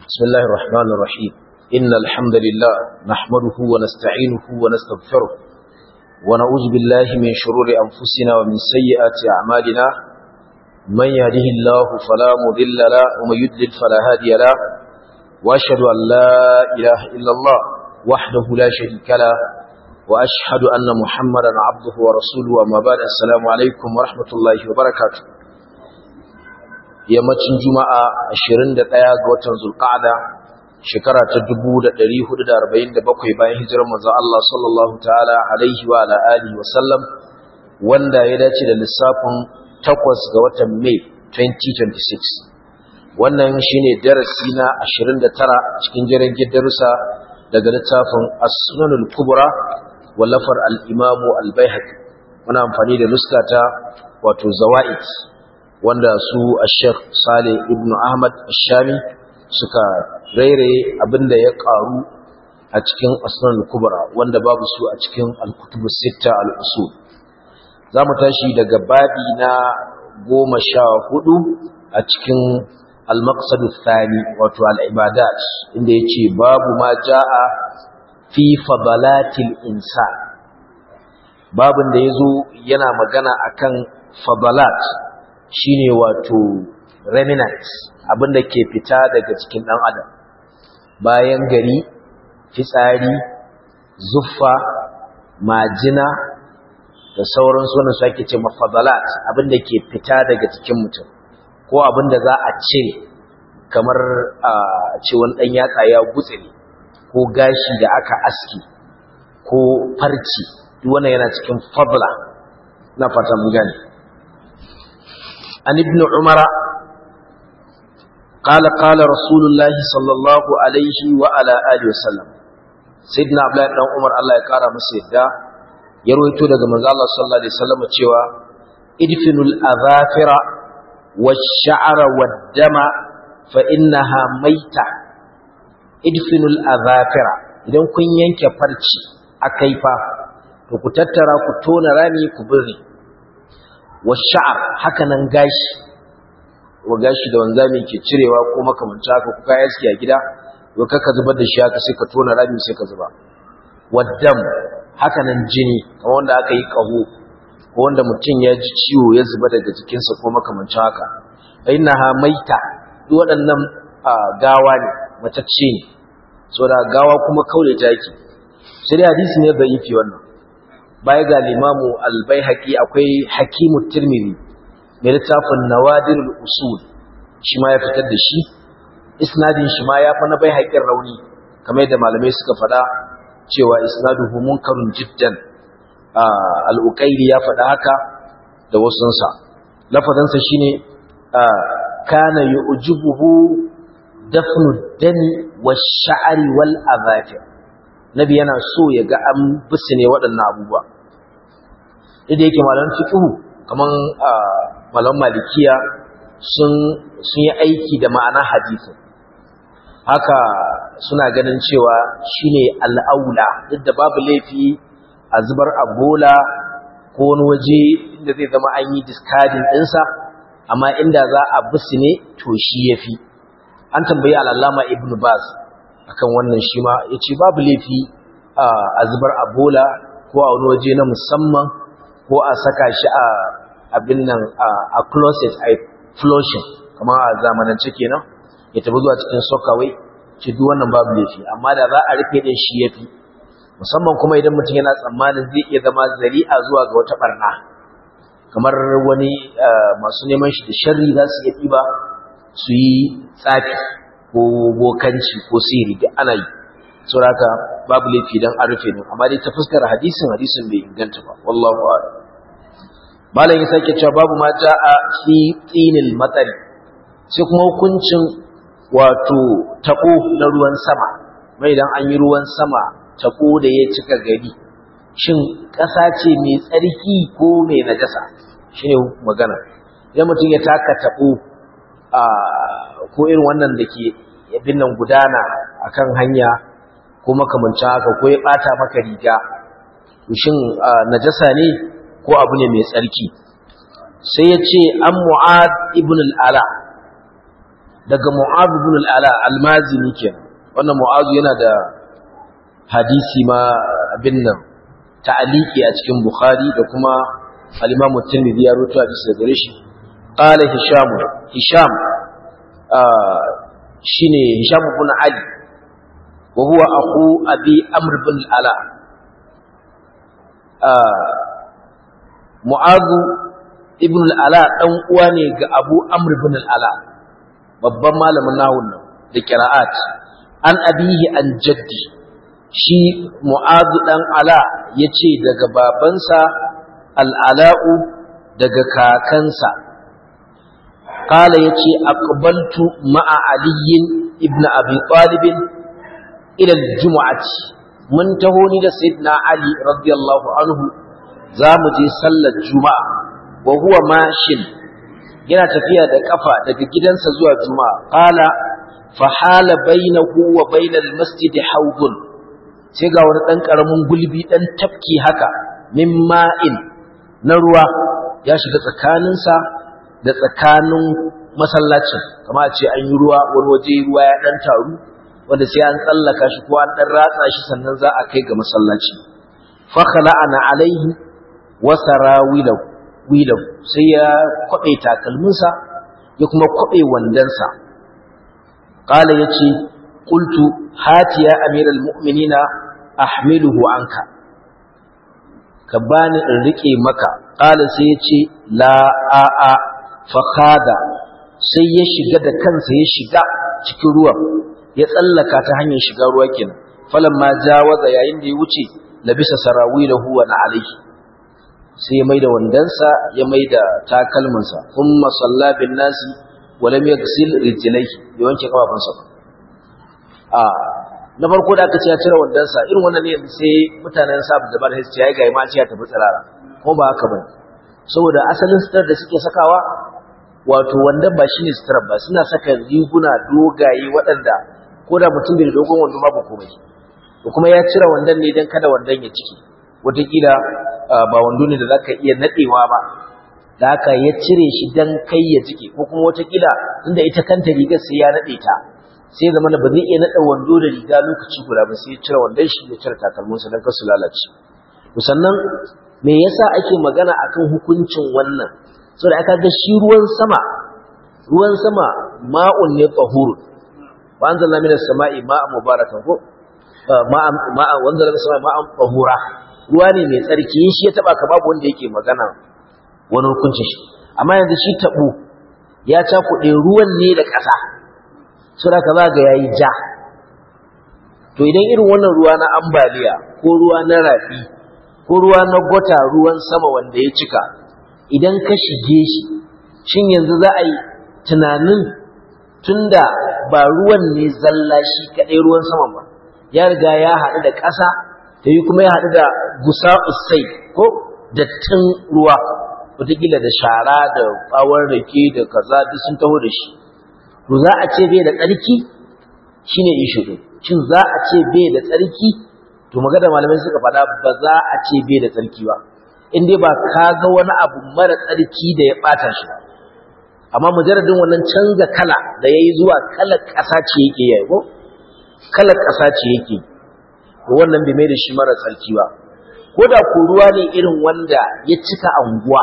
بسم الله الرحمن الرحيم إن الحمد لله نحمده ونستعينه ونستغفره ونعوذ بالله من شرور أنفسنا ومن سيئات أعمالنا من يهده الله فلا مضل له ومن يضلل فلا هادي له وأشهد أن لا إله إلا الله وحده لا شريك له وأشهد أن محمدا عبده ورسوله أما بعد السلام عليكم ورحمة الله وبركاته yammacin juma'a 21 ga watan zulqa'ada shekara ta 1447 bayan hijirar manzon Allah sallallahu ta'ala alaihi wa ala alihi wa sallam wanda ya dace da lissafin 8 ga watan Mai 2026 wannan shine darasi na 29 cikin jerin darussa daga littafin As-Sunanul Kubra wallafar al-Imam al-Baihaqi muna amfani da nuskata wato zawaid wanda su a sheikh saleh ibn ahmad shami suka rairaye abinda ya karu a cikin asnan kubra wanda babu su a cikin al-kutub sita al-usul za mu tashi daga babi na goma sha hudu a cikin al-maqsad thani wato al-ibadat inda yace babu ma jaa fi fadalatil insan babin da yazo yana magana akan fadalat shine wato remnant abinda ke fita daga cikin dan adam bayan gari fitsari zuffa majina da sauran sunan su ake ce mafadalat abinda ke fita daga cikin mutum ko abinda za a cire kamar a ce wani dan yatsa ya gutsire ko gashi da aka aski ko farci duk wannan yana cikin fadla na fata mun gane عن ابن عمر قال قال رسول الله صلى الله عليه وعلى آله وسلم سيدنا عبد الله بن عمر الله يقرا masa yadda ya rawaito daga manzo Allah sallallahu alaihi wasallam cewa idfinul azafira wash-sha'ra wad-dama fa innaha maita idfinul azafira idan kun yanke farci akai fa to ku tattara ku tona rami ku birni washa'ar haka nan gashi wa gashi da wanzami ke cirewa ko makamanta haka kuka yaski a gida to kaka zubar da shi haka sai ka tona rami sai ka zuba waddam haka nan jini kamar wanda aka yi kaho ko wanda mutum ya ji ciwo ya zuba daga jikinsa ko makamancin haka innaha maita duk waɗannan gawa ne matacce ne saboda gawa kuma kaure taki sai dai hadisi ne da yifi wannan baya ga limamu albaihaqi akwai hakimu tirmidhi mai littafin nawadirul usul shi ma ya fitar da shi isnadin shi ma ya fa na baihaqin rauni kamar yadda malamai suka faɗa cewa isnaduhu munkarun jiddan al-uqayli ya faɗa haka da wasunsa lafadansa shine kana yu'jibuhu dafnu dami wash-sha'ri wal-adhafir nabi yana so ya ga an ne waɗannan abubuwa idan yake malaman fiqhu kaman malaman malikiya sun sun yi aiki da ma'ana hadisi haka suna ganin cewa shine al'aula duk da babu laifi a zubar a bola ko wani waje inda zai zama an yi discarding ɗinsa amma inda za a ne to shi yafi an tambayi al'allama ibnu baz akan wannan shi ma ya ce babu laifi a zubar a bola ko a wani waje na musamman ko a saka shi a abin nan a closet a flushing kamar a zamanance kenan ya tabi zuwa cikin sokawai ce duk wannan babu laifi amma da za a rufe din shi yafi musamman kuma idan mutum yana tsammanin zai iya zama zari'a zuwa ga wata barna kamar wani masu neman shi da sharri za su iya ɗiba su yi tsafi ko bokanci ko siri duk ana yi saboda babu laifi dan an rufe din amma dai ta fuskar hadisin hadisin bai inganta ba wallahu a'lam malam ya sake cewa babu ma jaa fi tinil matsari sai kuma hukuncin wato tako na ruwan sama mai dan an yi ruwan sama tako da ya cika gari shin ƙasa ce mai tsarki ko mai najasa shine magana idan mutum ya taka tako a ko irin wannan da ke yabin nan gudana akan hanya ko makamancin haka ko ya bata maka riga shin najasa ne ko abu ne mai tsarki sai ya ce an mu'ad ibn al'ala daga mu'adh ibn al-ala al-mazini kenan wannan mu'adh yana da hadisi ma abin nan ta'aliki a cikin bukhari da kuma al-imam at-tirmidhi ya rawaito hadisi daga gare shi qala hisham hisham shine hisham ibn ali wa huwa akhu abi amr ibn al-ala mu'adh ibn al-ala dan uwa ne ga abu amr ibn al-ala babban malamin nahun nan da qira'at an abihi an jaddi shi mu'adh dan ala yace daga babansa al-ala'u daga kakansa qala yace aqbaltu ma'a ali ibn abi talib ila al-jum'ati mun taho ni da sayyidina ali radiyallahu anhu za mu je sallar juma'a wa huwa mashin yana tafiya da kafa daga gidansa zuwa juma'a qala fa hala bainahu wa bainal masjid hawdun sai ga wani dan karamin gulbi dan tafki haka min ma'in na ruwa ya shiga tsakaninsa da tsakanin masallacin kamar a ce an yi ruwa wani waje ruwa ya dan taru wanda sai an tsallaka shi ko an dan ratsa shi sannan za a kai ga masallaci fa khala'ana alaihi wa sarawilahu wilahu sai ya kwabe takalminsa ya kuma kwabe wandansa qala yace qultu hati ya amiral mu'minina ahmiluhu anka ka bani in rike maka qala sai yace la a a fa khada sai ya shiga da kansa ya shiga cikin ruwan ya tsallaka ta hanyar shiga ruwa kenan falamma jawaza yayin da ya wuce labisa sarawilahu wa na alaihi sai ya maida wandansa ya maida takalmansa kuma salla bin nasi walam yaghsil rijlaihi ya wanke kafafunsa a na farko da aka ce ya cire wandansa irin wannan ne sai mutanen sa da bar hisci ya ga ma ce ya tafi tsirara ko ba haka bane saboda asalin sitar da suke sakawa wato wandan ba shine sitar ba suna saka riguna dogaye waɗanda ko da mutum bai da dogon wando babu komai to kuma ya cire wandan ne dan kada wandan ya ciki wataƙila ba wando ne da za ka iya naɗewa ba da haka ya cire shi don kai ya jike ko kuma watakila inda ita kanta rigar sai ya naɗe ta sai zama ba zai iya naɗa wando da riga lokaci guda ba sai ya cire wandon shi ya cire takalminsa don kasu lalace sannan me yasa ake magana akan hukuncin wannan saboda aka ga shi ruwan sama ruwan sama ma'un ne tahurun wa anzalna minas sama'i ma'an mubarakan ko ma'a ma'a wanzalna minas sama'i ma'an tahura ruwa ne mai tsarki shi ya taba ka babu wanda yake magana wani hukuncin shi amma yanzu shi tabo ya cakuɗe ruwan ne da ƙasa suna ka za ga yayi ja to idan irin wannan ruwa na ambaliya ko ruwa na rafi ko ruwa na gota ruwan sama wanda ya cika idan ka shige shi shin yanzu za a yi tunanin tunda ba ruwan ne zalla shi kaɗai ruwan saman ba ya riga ya haɗu da ƙasa ta yi kuma ya haɗu da gusa usai ko dattin ruwa wataƙila da shara da ɓawon rake da kaza duk sun taho da shi to za a ce bai da tsarki shi ne ishu ɗin shin za a ce bai da tsarki to magana malamai suka faɗa ba za a ce bai da tsarki ba in dai ba ka ga wani abu mara tsarki da ya ɓata shi amma mujarradin wannan canza kala da ya yi zuwa kalar ƙasa ce yake yayi ko kalar ƙasa ce yake to wannan bai mai da shi mara tsarki ba ko da ko ruwa ne irin wanda ya cika anguwa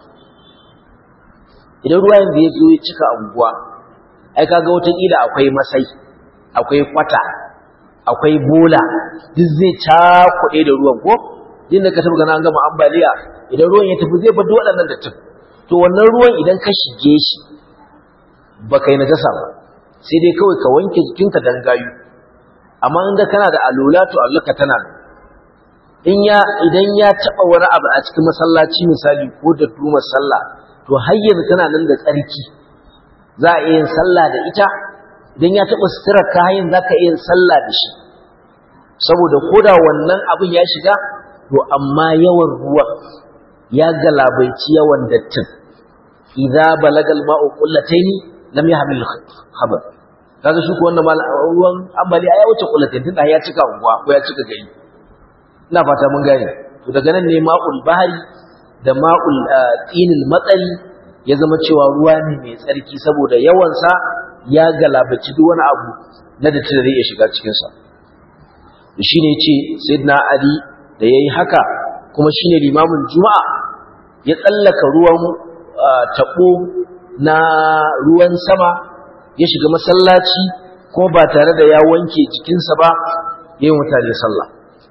idan ruwa yanzu ya zo ya cika anguwa ai kaga wataƙila akwai masai akwai kwata akwai bola duk zai cakuɗe da ruwan ko din da ka taɓa gana an gama ambaliya idan ruwan ya tafi zai bada waɗannan dattin to wannan ruwan idan ka shige shi ba kai najasa ba sai dai kawai ka wanke jikinka dan gayu amma inda kana da alula to alluka tana nan in ya idan ya taba wani abu a cikin masallaci misali ko da dumar sallah to har yanzu tana nan da tsarki za a yin sallah da ita idan ya taba suturar ka hayin za ka yin sallah da shi saboda koda wannan abin ya shiga to amma yawan ruwan ya galabaici yawan dattin idza balagal ma'u qullataini lam yahmil khabar kaga shi ko wannan ruwan ambaliya ya wuce kullatin tunda ya cika unguwa ko ya cika gari ina fata mun gane to daga nan ne ma'ul bahari da ma'ul tinil matsari ya zama cewa ruwa ne mai tsarki saboda yawan sa ya galabaci duk wani abu na da zai iya shiga cikinsa shi ne ce sayyidina ali da ya yi haka kuma shi ne limamin juma'a ya tsallaka ruwan taɓo na ruwan sama ya shiga masallaci ko ba tare da ya wanke jikinsa ba ya yi mutane sallah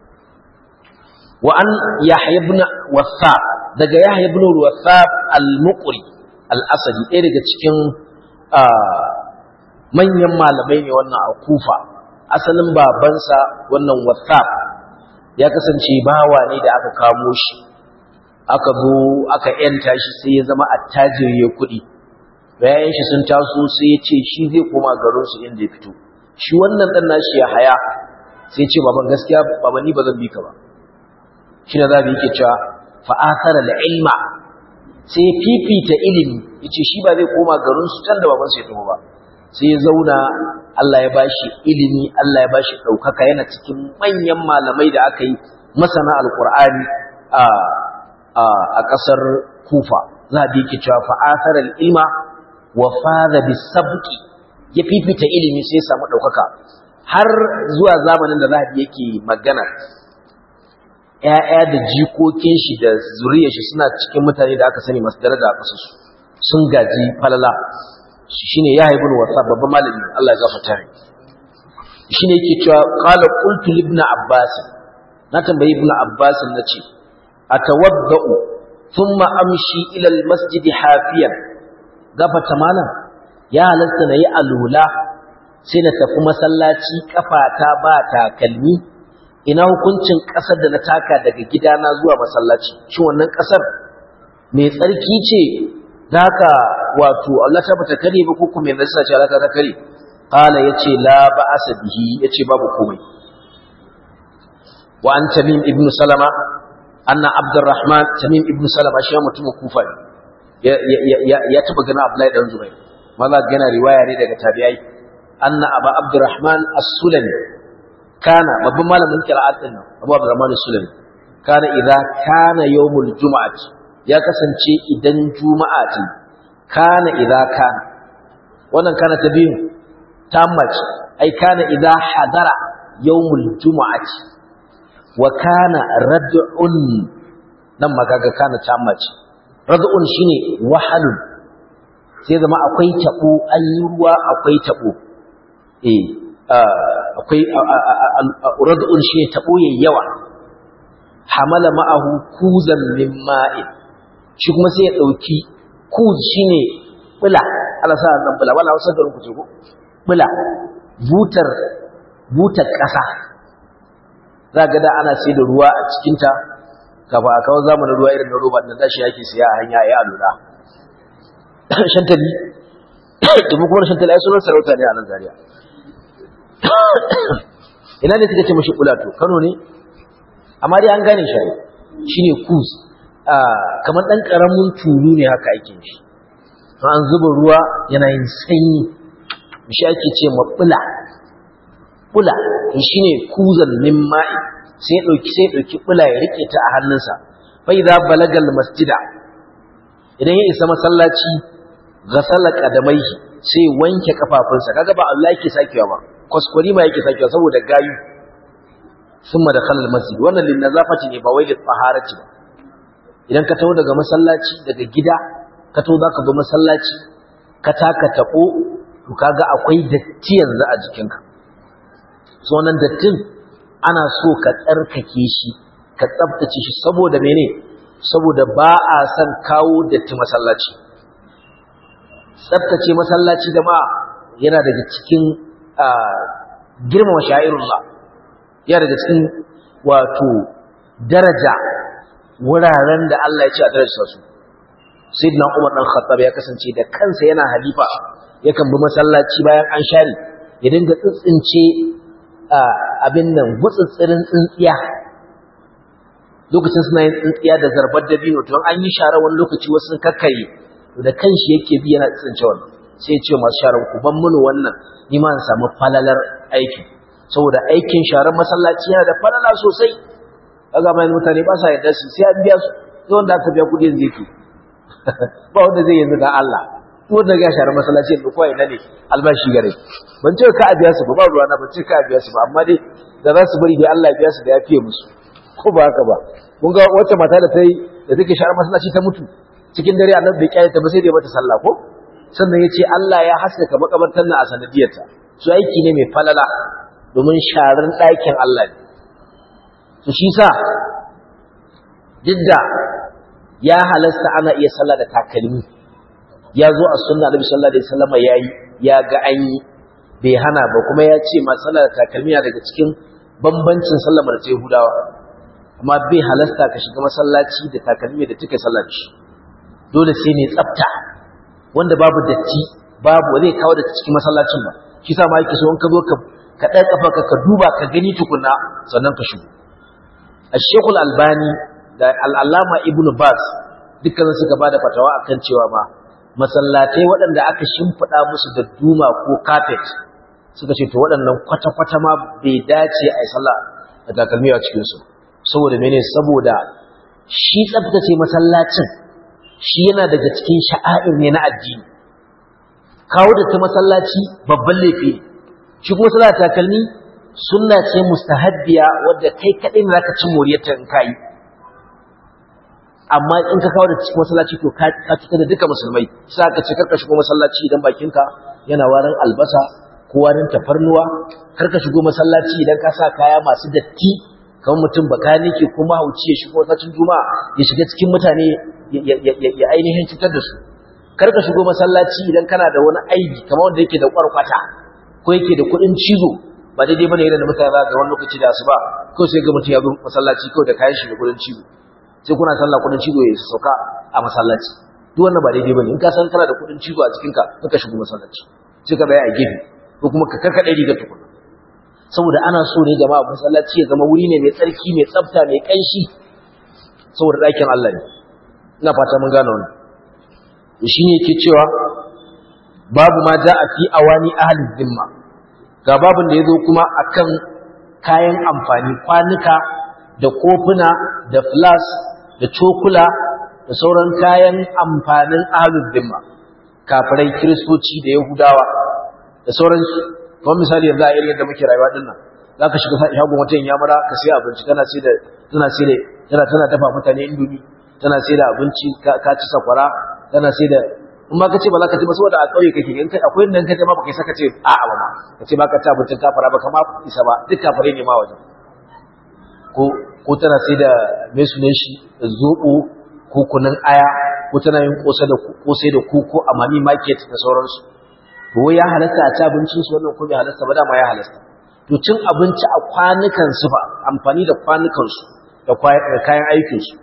wa an yahya ibn wasab daga yahya ibn wasab al-muqri al-asadi ɗaya daga cikin manyan malamai ne wannan a kufa asalin babansa wannan wasab ya kasance bawa ne da aka kamo shi aka zo aka yanta shi sai ya zama attajiri ya kuɗi bayan shi sun taso sai ya ce shi zai koma garinsu inda ya fito shi wannan ɗan nashi ya haya sai ya ce baban gaskiya baba ni ba zan bi ka ba shi ne za mu yake cewa fa'akara da ilma sai ya fifita ilimi ya ce shi ba zai koma garinsu can da babansu ya taho ba sai ya zauna Allah ya bashi ilimi Allah ya bashi ɗaukaka yana cikin manyan malamai da aka yi masana alƙur'ani a a ƙasar kufa za a yake cewa fa'akara ilma wa fada bi sabki ya fifita ilimi sai ya samu ɗaukaka har zuwa zamanin da zahabi yake magana ‘ya'ya da jikokin shi da zuriyar shi suna cikin mutane da aka sani masu daraja a ƙasarsu sun gaji falala shi ne ya haibun wasa babban malami Allah ya gafa tare shi ne yake cewa ƙala ƙultu libna abbas na tambayi ibn abbas na ce a tawadda'u sun amshi ilal masjidi hafiyan gafata malam ya halatta na yi alula sai na tafi masallaci kafata ba takalmi ina hukuncin ƙasar da na taka daga gidana zuwa masallaci shi wannan ƙasar mai tsarki ce da haka wato Allah ta bata kare ba ko kuma yanzu sace Allah ta kare qala yace la ba'asa bihi yace babu komai wa an tamim ibn salama anna abdurrahman tamim ibn salama shi mutumin kufa ya ya ya taba gana abdullahi dan zubair maza gana riwaya ne daga tabi'ai anna aba abdurrahman as-sulami kana babban malamin qira'at din Abu Abdurrahman Sulami kana idza kana yawmul jumu'ati ya kasance idan juma'a ce kana idza kana wannan kana ta biyu tammat ai kana idza hadara yawmul jumu'ati wa kana rad'un nan magaga kana tammat rad'un shine wahalun sai zama akwai tabo ayi ruwa akwai tabo eh akwai rad'un shi tabo yawa hamala ma'ahu kuzan min ma'in shi kuma sai ya dauki kuz shine bula Allah sa nan bula wala wasa garin ku ce ko bula butar butar kasa zaka da ana sai da ruwa a cikin ta kafa a kawo zamanin ruwa irin na roba da shi yake siya a hanya ya alura shantali kuma kuma shantali ai sunan sarauta ne a nan Zaria ina ne suka ce mashi kulato kano ne amma dai an gane shi shine kus kamar dan karamin tulu ne haka ake shi an zuba ruwa yana yin sanyi shi ake ce ma bula bula shine kuzan min ma'i sai dauki sai dauki bula ya rike ta a hannunsa fa idza balagal masjida idan ya isa masallaci ghasala qadamaihi sai wanke kafafunsa kaga ba Allah yake sakewa ba kwaskwari ma yake sakewa saboda gayu summa da khalal masjid wannan lin nazafati ne ba wai lit taharati ba idan ka tawo daga masallaci daga gida ka tawo zaka zo masallaci ka taka tabo to kaga akwai datti yanzu a jikinka so nan dattin ana so ka tsarkake shi ka tsaftace shi saboda mene saboda ba a son kawo datti masallaci tsaftace masallaci jama'a yana daga cikin girmama sha'irullah yana daga cikin wato daraja wuraren da Allah ya ce a darajar su sayyidina Umar dan Khattab ya kasance da kansa yana halifa yakan bi masallaci bayan an share ya dinga tsintsince abin nan gutsutsirin tsintsiya lokacin suna yin tsintsiya da zarbar dabino to an yi share wani lokaci wasu sun kakkare to da kanshi yake bi yana tsince wannan sai ya ce masu sharar ku ban mini wannan ni ma in samu falalar aiki saboda aikin sharar masallaci yana da falala sosai kaga mai mutane ba sa yarda su sai an biya su sai wanda aka biya kudin zai ba wanda zai yanzu ga Allah wanda ga share masallaci da kowa ina ne albashi gare ban ce ka abiya su ba ba ruwa na ban ce ka abiya su ba amma dai da za su bari dai Allah ya biya su da ya fiye musu ko ba haka ba kun ga wacce mata da ta yi da take share masallaci ta mutu cikin dare annabi bai kiyaye ta ba sai da mata sallah ko sannan ya ce Allah ya haskaka makabartar nan a sanadiyarta su aiki ne mai falala domin sharar ɗakin Allah ne to shi sa duk da ya halasta ana iya sallah da takalmi ya zo a sunna Nabi sallallahu alaihi wasallam yayi ya ga an yi bai hana ba kuma ya ce ma sallah da takalmi na daga cikin bambancin sallar da ta Yahudawa amma bai halasta ka shiga masallaci da takalmi da tuka sallar shi dole sai ne tsafta wanda babu datti babu zai kawo da cikin masallacin ba shi sa ma yake so in ka zo ka ka ɗan kafa ka duba ka gani tukunna sannan ka shigo Ashekul Albani da Al'allama Ibn Bas dukkan suka ba da fatawa akan cewa ma masallatai waɗanda aka shimfiɗa musu da duma ko kafet suka ce to waɗannan kwata-kwata ma bai dace a yi sallah da takalmi a cikinsu saboda mene saboda shi tsabtace masallacin shi yana daga cikin sha'a'ir ne na addini kawo da ta masallaci babban laifi shi kuma sallah takalmi sunna ce mustahabbiya wadda kai kadai ne zaka ci moriyarta in kai amma in ka kawo da cikin masallaci to ka fita da duka musulmai sai ka ce karka shigo masallaci idan bakinka yana warin albasa ko warin tafarnuwa karka shigo masallaci idan ka sa kaya masu datti kamar mutum bakanike ko mahauci ya shigo masallacin juma'a ya shiga cikin mutane ya ainihin cutar da su karka shigo masallaci idan kana da wani aibi kamar wanda yake da kwarkwata ko yake da kuɗin cizo ba daidai bane idan mutane za ga wani lokaci da asuba ko sai ga mutum ya zo masallaci kawai da kayan shi da kuɗin cizo sai kuna sallah kuɗin cizo ya sauka a masallaci duk wannan ba daidai bane in ka san kana da kuɗin cizo a cikin ka ka shigo masallaci sai ka tsaya a gefe ko kuma ka karkaɗe riga tukuna saboda ana so ne jama'a masallaci ya zama wuri ne mai tsarki mai tsafta mai ƙanshi saboda ɗakin Allah ne ina fata mun gane wannan shi ne yake cewa babu ma ja a fi awani ahalin zimma ga babin da ya zo kuma akan kayan amfani kwanuka da kofuna da flas da cokula da sauran kayan amfanin ahalin zimma kafirai kiristoci da yahudawa da sauransu kamar misali yanzu a irin yadda muke rayuwa din nan za ka shiga shagon wata yamura ka sai abinci tana sai da tana sai da tana tana dafa mutane indomi tana sai da abinci ka ci sakwara tana sai da in ma ka ce ba za ka ci ba saboda a ƙauye kake in kai akwai nan kaje ma baka saka ce a a ba ma ka ce ba ka ci abincin kafara ba kama isa ba duk kafare ne ma wajen ko ko tana sai da me sunan shi zobo ko kunun aya ko tana yin kosa da kosai da koko a mami market da sauransu to ya halatta a ci abincin su wannan ko bai halatta ba dama ya halatta to cin abinci a kwanukan su fa amfani da kwanukan su da kayan aikin su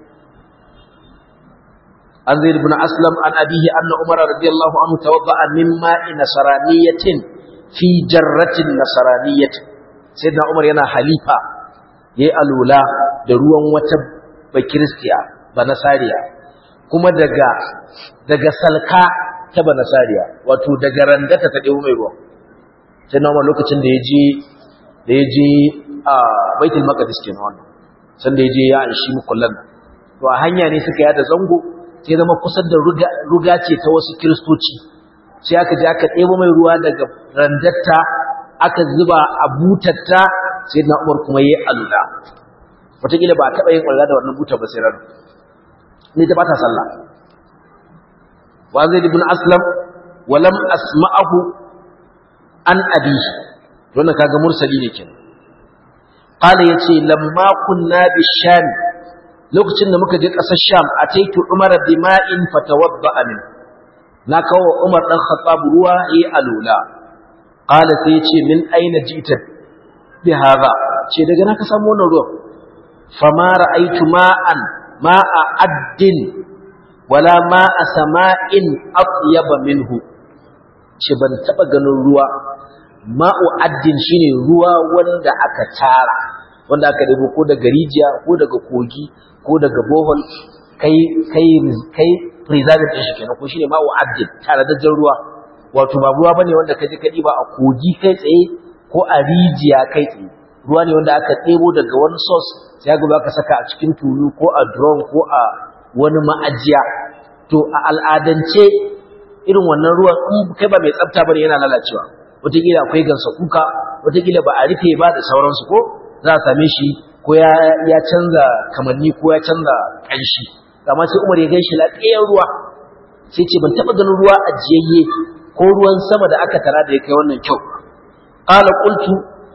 عن زيد بن أسلم عن أبيه أن عمر رضي الله عنه توضأ من ماء نصرانية في جرة نصرانية سيدنا عمر ينا حليفة يألولا دروان وتب بكريستيا بنصاريا كما دقا دقا سلكا تبا نصاريا واتو دقا رندتا تدعو ميروا سيدنا عمر لوكتن da yaje da yaje a baitul maqdis kenan wannan san da yaje ya anshi mukullan to a hanya ne suka yada zango sai zama kusan da ruga ce ta wasu kiristoci sai aka je aka ɗebo mai ruwa daga randatta aka zuba a butatta sai na umar kuma yi alula wataƙila ba a taɓa yin ƙwallo da wannan butar ba sai ran ne ta bata sallah wa zai ibn aslam walam asma'ahu an abi wannan kaga mursali ne kenan qala yace lamma kunna bisham lokacin da muka je ƙasar Sham a taitu Umar bima'in fatawadda min na kawo Umar dan Khattab ruwa yi alula qala sai yace min aina jita bi hada ce daga na ka samu wannan ruwan fama ra'aytu ma'an ma'a addin wala ma'a sama'in atyaba minhu ce ban taba ganin ruwa ma'u addin shine ruwa wanda aka tara wanda aka debo ko daga rijiya ko daga kogi ko daga bohol kai kai kai preserve din shi kenan ko shine ma'u abdin tare da ruwa wato ba ruwa bane wanda kaje ka diba a kogi kai tsaye ko a rijiya kai tsaye ruwa ne wanda aka ɗebo daga wani source sai ga ka saka a cikin tulu ko a drum ko a wani ma'ajiya to a al'adance irin wannan ruwan in kai ba mai tsafta bane yana lalacewa wataƙila akwai gansa kuka wataƙila ba a rufe ba da sauransu ko za a same shi ko ya canza kamanni ko ya canza ƙanshi amma sai umar ya gan shi lafiyar ruwa sai ce ban taɓa ganin ruwa ajiyayye ko ruwan sama da aka tara da ya kai wannan kyau qala qultu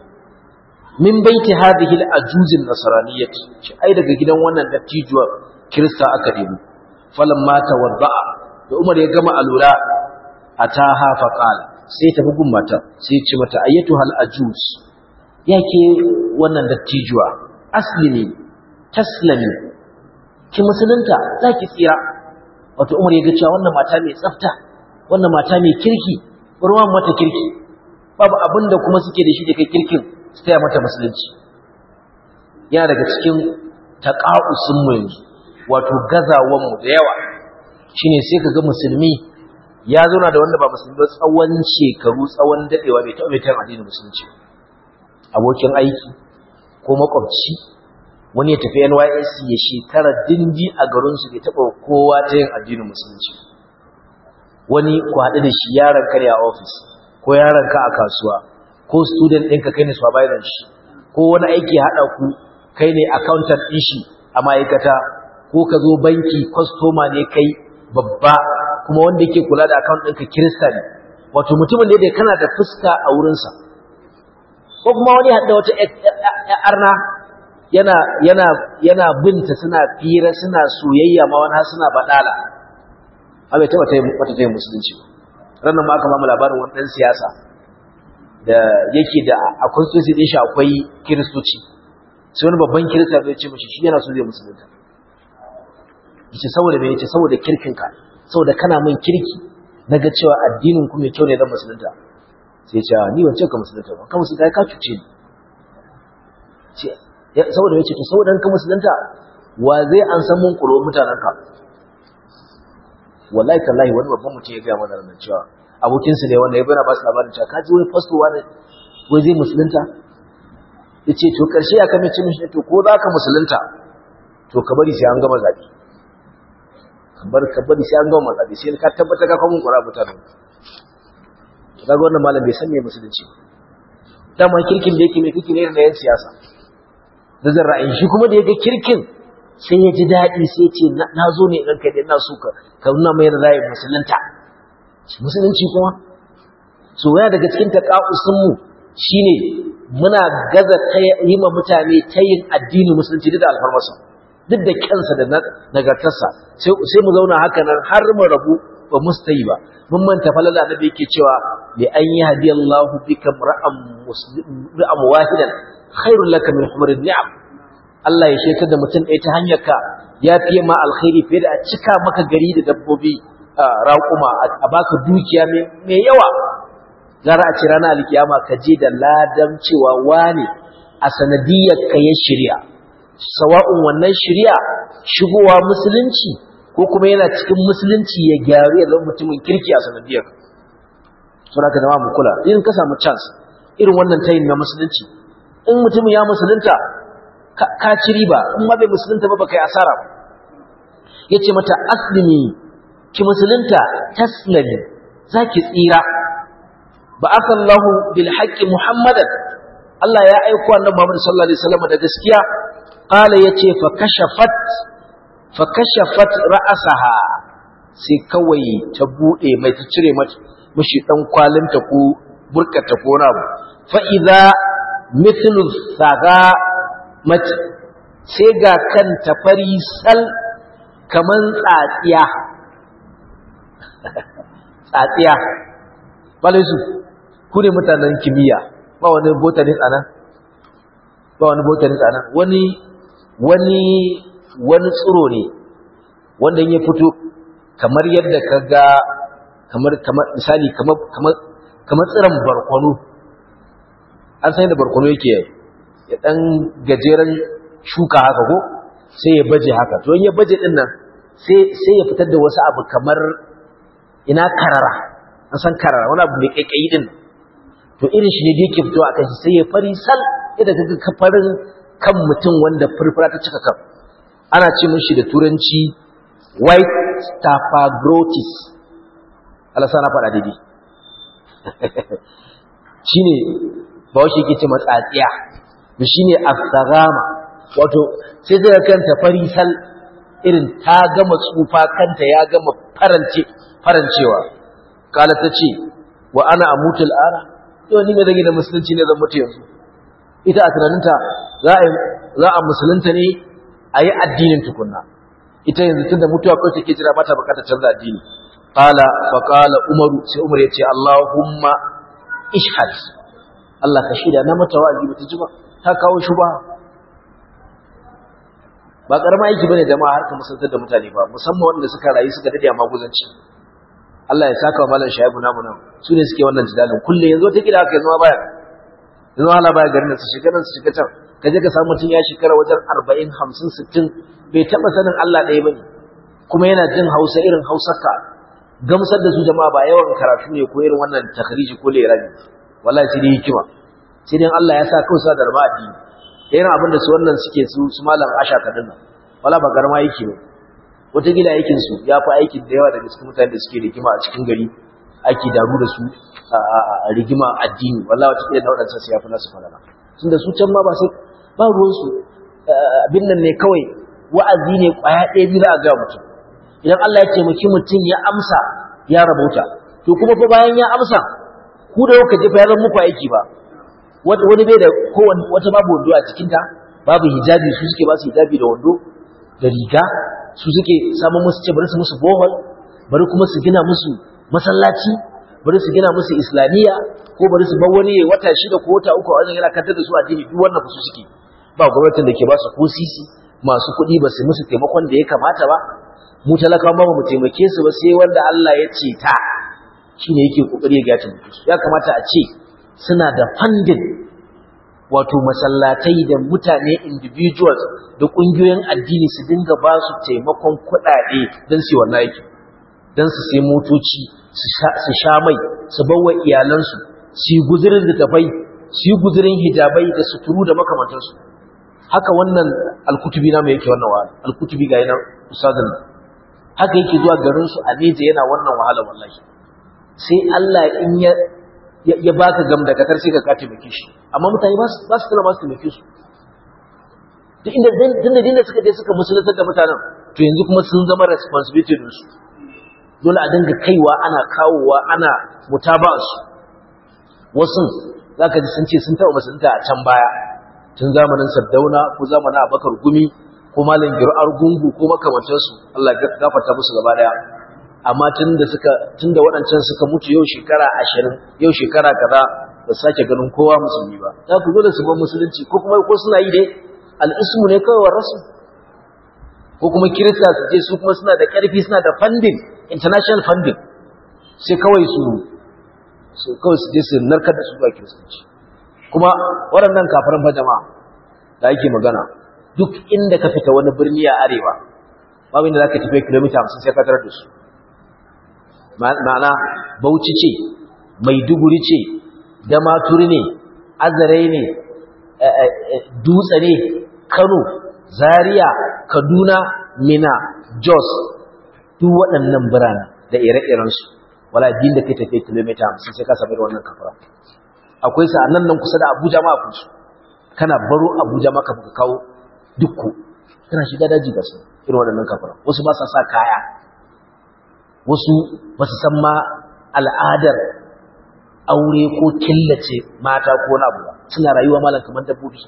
min baiti hadhihi al-ajuz an-nasraniyyah shi ai daga gidan wannan dattijuwa kirista aka debo falamma tawadda'a da umar ya gama alura ataha fa qala sai tafi gun mata sai ya ce mata ayyatu hal ajuz yake wannan dattijuwa aslimi taslimi ki musulunta zaki tsira wato umar ya ga cewa wannan mata mai tsafta wannan mata mai kirki ruwan mata kirki babu abinda kuma suke da shi da kai kirkin su taya mata musulunci yana daga cikin taƙa'usun mu yanzu wato gazawan mu da yawa shine sai ka ga musulmi ya zauna da wanda ba musulmi ba tsawon shekaru tsawon dadewa bai taɓa mai addinin musulunci abokin aiki ko makwabci wani ya tafi NYSC ya shekara dindi a garinsu bai taɓa kowa ta yin addinin musulunci wani ku haɗu da shi yaron kare a ofis ko yaron ka a kasuwa ko student ɗinka kai ne supervisor shi ko wani aiki haɗa ku kai ne accountant ɗin shi a ma'aikata ko ka zo banki kwastoma ne kai babba kuma wanda yake kula da account ɗinka kirista ne wato mutumin ne da kana da fuska a wurinsa ko kuma wani haɗa wata arna yana yana yana binta suna fira suna soyayya ma wani har suna badala abai taba tayi wata tayi musulunci ranan ma aka ba mu labarin wani dan siyasa da yake da a constituency din shi akwai kiristoci sai wani babban kirista zai ce mishi shi yana so zai musulunta yace saboda me yace saboda kirkinka saboda kana min kirki naga cewa addinin ku mai kyau ne zan musulunta sai ya ce ni ban ce ka musulunta ba ka musulunta ka cuce ni saboda ya ce to saboda ka musulunta wa zai an san mun kuro mutanenka wallahi tallahi wani babban mutum ya gaya mana nan cewa abokinsu ne wanda ya bana ba su labarin cewa kaji wani fasto wani wai zai musulunta ya ce to karshe ya kame cin shi to ko za ka musulunta to ka bari sai an gama zaɓe ka bari sai an gama zaɓe sai ka tabbata ka kawo mun kura mutanen ka ga wannan malam bai san me musulunci dama kirkin da yake mai kike ne da yan siyasa da zan ra'ayi shi kuma da ya ga kirkin sai ya ji daɗi sai ce na zo ne ɗan kai da ina so ka ka nuna mai ra'ayin musulunta musulunci kuma so ya daga cikin taƙa'usunmu shine muna gaza yi ma mutane ta yin addini musulunci duk da alfarmasa duk da kyansa da nagartarsa sai mu zauna haka nan har mu rabu ba mu yi ba mun manta falala da yake cewa li an yi hadiyallahu bika ra'am muslim wahidan khairul laka min humrin ni'am Allah ya shekar da mutum ɗaya ta hanyar ka ya fiye ma alkhairi fiye da a cika maka gari da dabbobi raƙuma a baka dukiya mai yawa gara a ce ranar alkiyama ka je da ladan cewa wane a sanadiyar ka ya shirya sawa'un wannan shirya shigowa musulunci ko kuma yana cikin musulunci ya gyaru ya zama mutumin kirki a sanadiyar ka suna ka zama mu kula in ka samu chance irin wannan tayin na musulunci in mutumin ya musulunta ka ci riba in ma bai musulunta ba baka yi asara yace mata aslimi ki musulunta taslimi zaki tsira ba asallahu bil haqqi muhammadan Allah ya aiko annabi Muhammad sallallahu alaihi wasallam da gaskiya qala yace fa kashafat fa kashafat ra'saha sai kawai ta bude mai ta cire mata mishi dan kwalinta ko burkata ko na fa idza mithlu saga mace sai ga kanta fari sal kaman tsatsiya tsatsiya balai su ku ne mutanen kimiyya ba wani botanist anan ba wani botanist anan wani wani wani tsiro ne wanda ya fito kamar yadda ka ga kamar kamar misali kamar kamar kamar tsiron barkwano an san yadda barkwano yake ya dan gajeren shuka haka ko sai ya baje haka to in ya baje din nan sai sai ya fitar da wasu abu kamar ina karara an san karara wani abu mai kaikayi din to irin shi ne da yake fitowa akan shi sai ya fari sal yadda kaga kafarin kan mutum wanda furfura ta cika kan ana ce mishi da turanci white staphylococcus a Allah sana faɗa daidai shine ba shi yake ce matsatsiya da shine as-sagama wato sai zai kanta farisal irin ta gama tsufa kanta ya gama farance farancewa kala ta ce wa ana amutul ara yau ni ne zan yi da musulunci ne zan mutu yanzu ita a tunaninta za a musulunta ne a yi addinin tukunna ita yanzu tun da mutuwa kawai take jira ba ta bukatar canza addini qala fa qala umaru sai umar ya ce allahumma ishhad Allah ka shida na mata wa'azi bata ji ba ta kawo shuba ba karama aiki bane da ma harkar musulunta da mutane ba musamman wanda suka rayu suka dade a maguzanci Allah ya saka wa malam shaibu namu nan su ne suke wannan jidalin kulle yanzu wata kila haka yanzu ma baya yanzu hala baya garin su shiga nan su shiga can ka je ka samu mutum ya shekara wajen arba'in hamsin sittin bai taɓa sanin Allah ɗaya ba ne kuma yana jin hausa irin hausarka gamsar da su jama'a ba yawan karatu ne ko irin wannan takhriji ko lerabi wallahi sai dai hikima sai dai Allah ya sa kawai sa da rama addini irin abin da su wannan suke su su malam asha kadin nan wala ba garma yake ba wata gida aikin su ya fi aikin da yawa daga cikin mutane da suke rigima a cikin gari ake daru da su a rigima addini wallahi wata gida na wadancan su ya fi nasu falala tunda su can ma ba sai ba ruwan su abin nan ne kawai wa'azi ne kwaya ɗaya biyu za a ga mutum idan Allah ya taimaki mutum ya amsa ya rabauta to kuma fa bayan ya amsa ku da kuka jefa ya zama muku aiki ba wani bai da kowane wata babu wando a cikinta babu hijabi su suke ba su hijabi da wando da riga su suke samun musu ce bari su musu bohol bari kuma su gina musu masallaci bari su gina musu islamiyya ko bari su bar wani wata shida ko wata uku a wajen yana kantar da su addini duk wannan su suke ba gwamnatin da ke ba su ko sisi masu kuɗi ba su musu taimakon da ya kamata ba mu talakawa ba mu taimake su ba sai wanda Allah ya ce ta shine yake kokari ya gaci mutu ya kamata a ce suna da funding wato masallatai da mutane individuals da kungiyoyin addini su dinga ba su taimakon kuɗaɗe don su wannan aiki don su sai motoci su sha mai su bawa iyalansu su yi guzurin littafai su yi guzurin hijabai da suturu da makamantansu haka wannan alkutubi na mai yake wannan wahala alkutubi ga yana ustazin haka yake zuwa garinsu a neja yana wannan wahala wallahi sai Allah in ya ya baka gam da katar sai ka ka taimake shi amma mutane ba su ba su tana ba su taimake su duk inda din da dinda suka je suka musulunta da mutanen to yanzu kuma sun zama responsibility din su dole a dinga kaiwa ana kawowa ana mutaba su wasu zaka ji sun ce sun taɓa musulunta a can baya tun zamanin Sardauna ko zamanin Abakar Gumi ko malam Gir'ar Gungu ko makamantansu Allah ya gafarta musu gaba daya amma tun da suka tun da waɗancan suka mutu yau shekara ashirin yau shekara kaza ba su sake ganin kowa musulmi ba za ku zo da su ban musulunci ko kuma ko suna yi dai al'ismu ne kawai wa rasu ko kuma kirista su je su kuma suna da ƙarfi suna da funding international funding sai kawai su su kawai su je su narkar da su zuwa kiristanci kuma waɗannan kafaran fa jama'a da ake magana duk inda ka fita wani birni a arewa babu inda za ka tafi kilomita hamsin sai ka tarar da su ma'ana bauchi ce maiduguri ce damaturi ne azare ne dutse ne kano zaria kaduna mina jos duk waɗannan birane da ire-irensu wala din da kai tafiye kilomita hamsin sai ka sami da wannan kafara akwai sa nan nan kusa da abuja ma akwai su kana baro abuja ma kafin ka kawo dukku kana shiga daji ga su irin waɗannan kafara wasu ba sa sa kaya wasu ba su san ma al'adar aure ko killace mata ko na abu ba suna rayuwa malam kamar dabbobi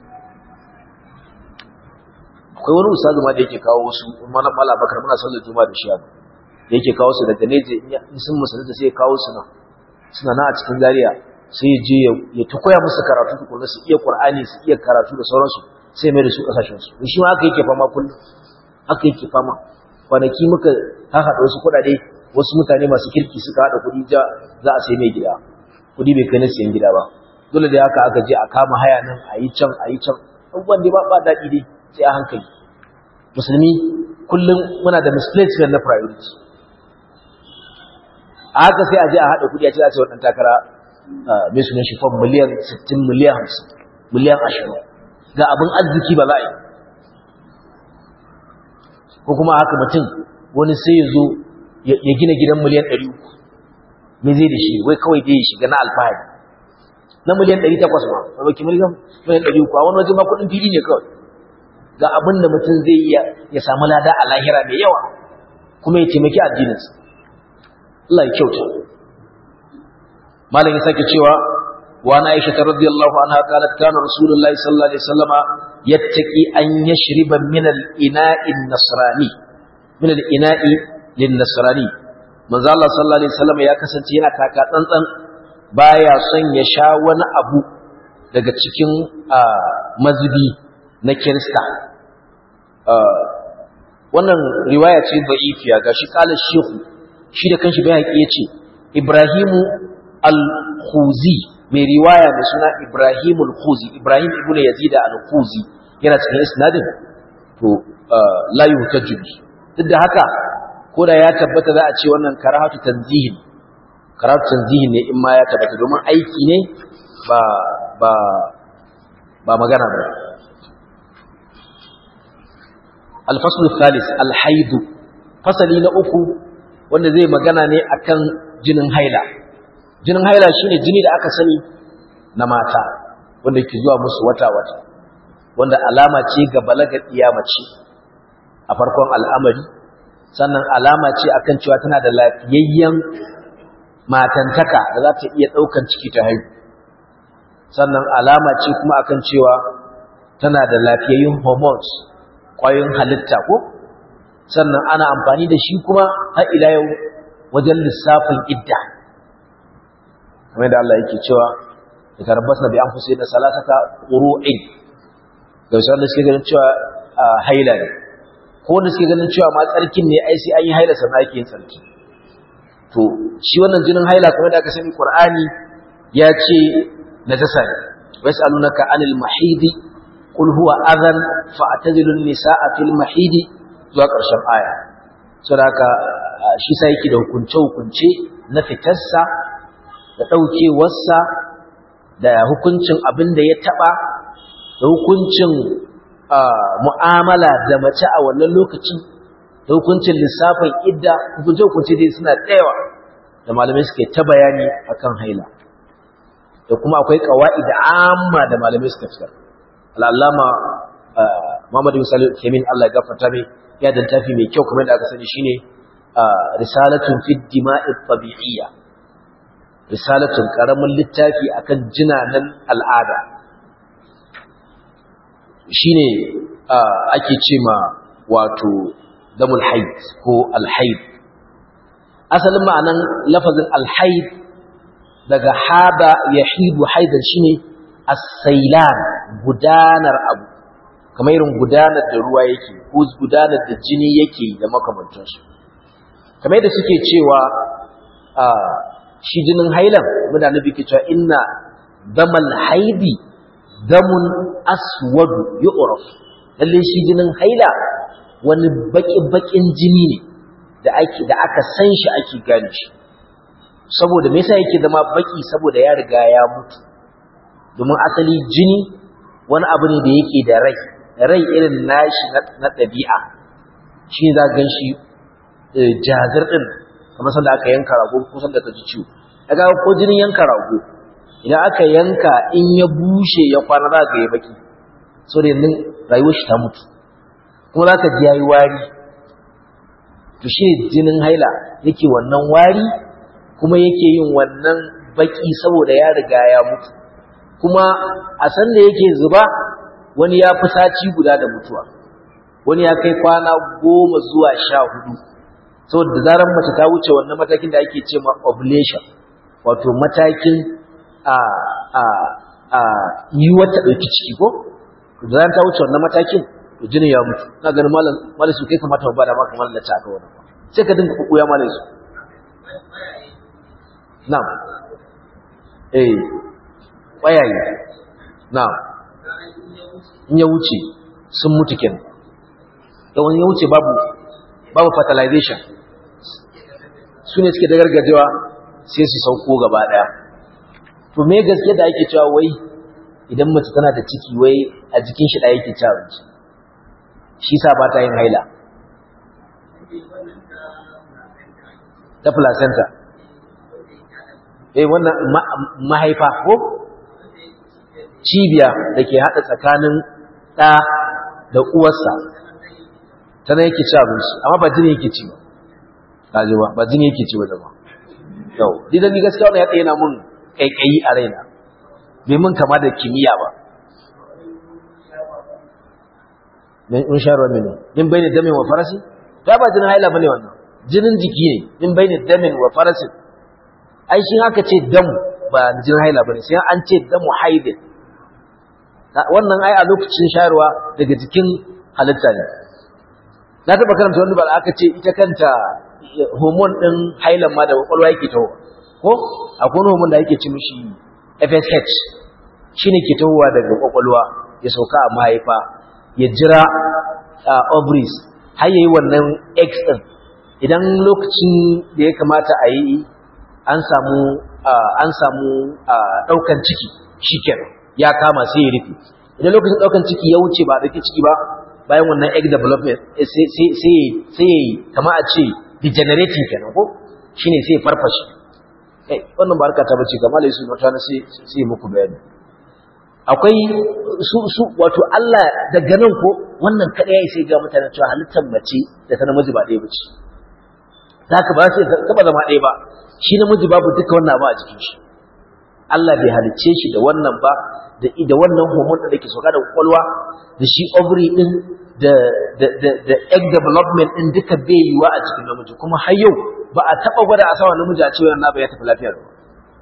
akwai wani ustazu ma da yake kawo wasu mana mala bakar muna sallar juma'a da shi abu da yake kawo su daga neje in sun musulunta sai ya kawo su nan suna na a cikin zariya sai ya je ya ta koya musu karatu tukuna su iya qur'ani su iya karatu da sauransu sai mai da su kasashen su shi ma haka yake fama kullum haka yake fama kwanaki muka haɗa wasu kuɗaɗe wasu mutane masu kirki suka haɗa kuɗi ja za a sai mai gida kuɗi bai kai na siyan gida ba dole da haka aka je a kama haya nan a yi can a yi can abubuwan dai ba daɗi dai sai a hankali musulmi kullum muna da misplacement na priority a haka sai a je a haɗa kuɗi a ce a ce waɗanda takara mai sunan shi fam miliyan 60 miliyan 50 miliyan 20 ga abin arziki ba za a yi ko kuma haka mutum wani sai ya zo ya gina gidan miliyan 300 me zai da shi wai kawai dai ya shiga na alfahari na miliyan 800 ma ba baki miliyan miliyan 300 a wani waje ma kudin fili ne kawai ga abin da mutum zai iya ya samu lada a lahira mai yawa kuma ya taimaki addininsa Allah ya kyauta malam ya sake cewa wa na aisha ta radiyallahu anha qalat kana rasulullahi sallallahu alaihi wasallama yattaqi an yashriba min al-ina'i an-nasrani min al-ina'i lin-nasrani manzo Allah sallallahu alaihi wasallama ya kasance yana taka tsantsan baya son ya sha wani abu daga cikin mazubi na kirista wannan riwaya ce da'ifiya gashi kala shehu shi da kanshi bai haƙi yace Ibrahimu al-Khuzi mai riwaya mai suna Ibrahim al-Khuzi Ibrahim ibn Yazid al-Khuzi yana cikin isnadin to la yuhtaju duk da haka ko da ya tabbata za a ce wannan karahatu tanzihin karahatu tanzihin ne in ma ya tabbata domin aiki ne ba ba ba magana ba الفصل الثالث الحيض فصلي na uku wanda zai magana ne akan jinin haila jinin haila shine jini da aka sani na mata wanda ke zuwa musu wata wata wanda alama ce ga balagar iyamace a farkon al'amari sannan alama ce akan cewa tana da lafiyayyen matantaka da za ta iya ɗaukan ciki ta haihu sannan alama ce kuma akan cewa tana da lafiyayyun hormones ƙwayoyin halitta ko sannan ana amfani da shi kuma har ila yau wajen lissafin idda kamar da Allah yake cewa da tarbasna bi anfusihim da salatata qur'in da wasu wanda suke ganin cewa haila ne ko wanda suke ganin cewa ma tsarkin ne ai sai an yi haila sannan ake yin tsarki to shi wannan jinin haila kamar da aka sani qur'ani ya ce najasa ne wasalunaka anil mahidi qul huwa adhan fa'tazilun nisaa fil mahidi zuwa ƙarshen aya saboda haka shi sai yake da hukunce hukunce na fitarsa da daukewarsa da hukuncin abin da ya taba da hukuncin mu'amala da mace a wannan lokacin da hukuncin lissafin idda hukunce hukunce dai suna tsayawa da malamai suke ta bayani akan haila da kuma akwai qawaid amma da malamai suka fitar al'allama Muhammad bin Salih Kemin Allah ya gafarta mai ya dan tafi mai kyau kamar da aka sani shine risalatun fi dima'i tabi'iyya risalatun karamin littafi akan jinanan al'ada shine ake ce ma wato damul haid ko alhaid asalin ma'anan lafazin alhaid daga hada yahidu haidan shine as-sailan gudanar abu kamar irin gudanar da ruwa yake ko gudanar da jini yake da makamantansu kamar yadda suke cewa shi jinin hailan muna nabi ke cewa inna damal haidi damun aswadu yu'raf lalle shi jinin haila wani baki-bakin jini ne da ake da aka san shi ake gane shi saboda me yasa yake zama baki saboda ya riga ya mutu domin asali jini wani abu ne da yake da rai rai irin nashi na ɗabi'a shi za gan shi jazir ɗin kamar sanda aka yanka rago ko sanda ka ji ciwo daga ko jinin yanka rago idan aka yanka in ya bushe ya kwana za ka yi baki so da yanzu rayuwar shi ta mutu kuma za ka ji ya yi wari to shi jinin haila yake wannan wari kuma yake yin wannan baki saboda ya riga ya mutu kuma a san da yake zuba wani ya fi sati guda da mutuwa wani ya kai kwana goma zuwa sha hudu saboda zarar mace ta wuce wannan matakin da ake ce ma ovulation wato matakin a a a yi wata ɗauki ciki ko da zarar ta wuce wannan matakin to jinin ya mutu na ganin malam malam su kai kamata ba da maka malam ta aka wannan sai ka dinga kukuya malam su na'am eh ƙwayaye na'am in ya wuce sun mutu ken yawan ya wuce babu babu fertilization su ne suke da gargajewa sai su sauko gaba daya to me gaske da ake cewa wai idan mace tana da ciki wai a jikin shi ɗaya yake ci abinci shi sa ba ta yin haila ta placenta eh wannan mahaifa ko cibiya da ke haɗa tsakanin ɗa da uwarsa ta nan yake ci abinci amma ba jini yake ci ba kaji ba ba jini yake ci ba zama yau didan ni gaskiya wannan ya tsaye na mun kaikayi a raina bai mun kama da kimiyya ba min sharuwa mene min bai damin wa farasi ta ba jinin haila bane wannan jinin jiki ne min bai damin wa farasi ai shi haka ce damu ba jinin haila bane sai an ce damu haidin wannan ai a lokacin shayarwa daga jikin halitta ne na taɓa karanta wani ba aka ce ita kanta hormone ɗin hailan ma da kwakwalwa yake taho ko akwai wani hormone da yake ci mishi FSH shine ke tahowa daga kwakwalwa ya sauka a mahaifa ya jira ovaries har yayi wannan X ɗin idan lokacin da ya kamata a yi an samu an samu ɗaukan ciki shikenan ya kama sai ya rufe idan lokacin ɗaukan ciki ya wuce ba ɗauki ciki ba bayan wannan egg development sai sai kama a ce degenerating kenan ko shine sai farfashe eh wannan ba harka ta bace kamar lai su mutane sai sai muku bayani akwai su su wato Allah daga nan ko wannan kada yayi sai ga mutane cewa halittar mace da ta namiji ba ɗaya bace zaka ba sai ka ba zama ɗaya ba shi namiji babu duka wannan ba a jikin shi Allah bai halicce shi da wannan ba da da wannan hormone da ke soka da kwakwalwa da shi ovary din da da da da egg development din duka bai yiwa a cikin namiji kuma har yau ba a taba gwada a sawa namiji a ce wannan ba ya tafi lafiya ba